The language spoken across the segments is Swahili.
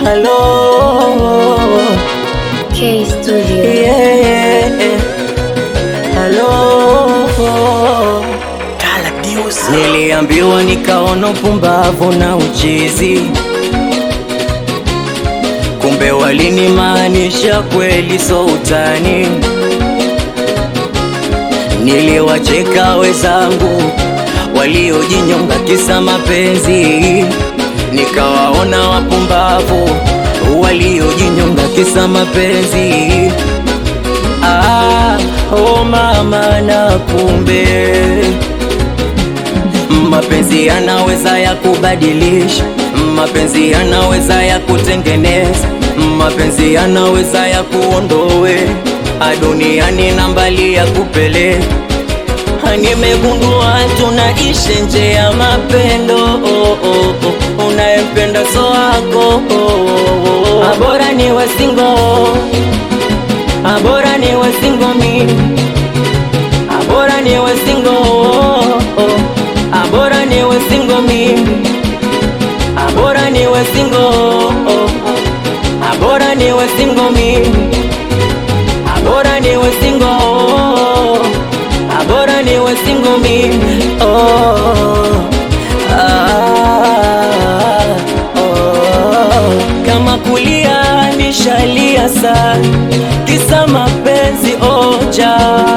Hello, K Studio. yeah. Hello. Niliambiwa nikaona upumbavu na uchizi, kumbe walinimaanisha kweli, so utani. Niliwacheka wenzangu waliojinyonga kisa mapenzi, nikawaona wapumbavu waliojinyonga kisa mapenzi. Ah, oh mama, na kumbe mapenzi yanaweza ya kubadilisha, mapenzi yanaweza ya kutengeneza, mapenzi yanaweza ya kuondoe aduniani na mbali ya kupeleka. Nimegundua tunaishi nje ya mapendo oh, oh, oh. Unayempenda so wako oh, oh, oh. Abora ni wasingo, abora ni wasingo mimi Abora ni wasingo oh, oh. Abora ni wasingo mimi Abora ni wasingo oh, oh. Abora ni wasingo mimi Abora ni wasingo oh, oh. Abora ni wasingo mimi oh, ah, oh. Kama kulia nishalia sana kisa mapenzi oja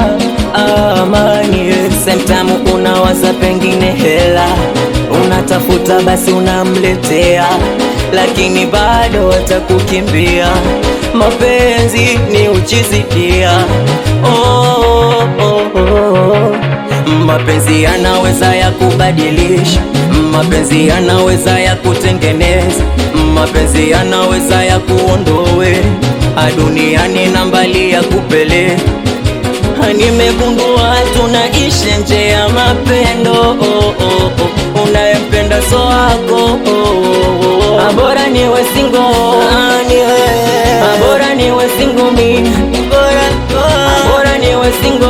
amani semtamu unawaza pengine hela unatafuta basi unamletea lakini bado atakukimbia mapenzi ni uchizi pia oh, oh, oh. Mapenzi yanaweza ya kubadilisha, mapenzi yanaweza ya kutengeneza, mapenzi yanaweza ya kuondoe aduniani na mbali ya kupeleka. Nimegundua tunaishi nje ya mapendo oh, oh, oh. Unayempenda so wako oh, oh, oh. Abora ni wesingo Abora ni wesingo mimi Abora ni wesingo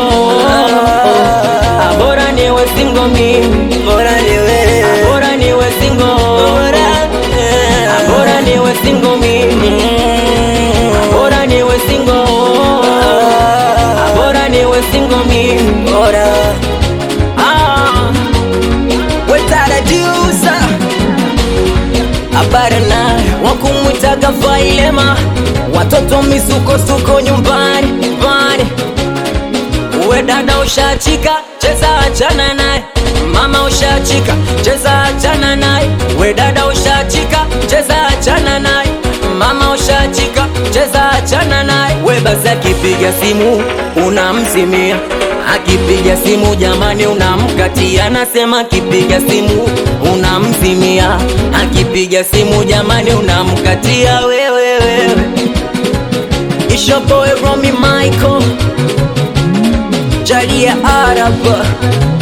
Abora ni wesingo mimi Abora ni wesingo Abora ni wesingo mimi Abora ni wesingo Abora ni wesingo mimi Ah Wetarajusa habari na wakumwitaga Vailema, watoto misukosuko nyumbani nyumbani. Uwe dada ushachika, cheza achana naye. Mama ushachika, cheza achana naye. We dada ushachika, cheza achana naye. Mama ushachika, cheza achana naye. We basi akipiga simu unamzimia, akipiga simu jamani unamkatia. Nasema akipiga simu unamzimia, akipiga simu jamani unamkatia. Wewe wewe, it's your boy Romy Michael Jalia Arab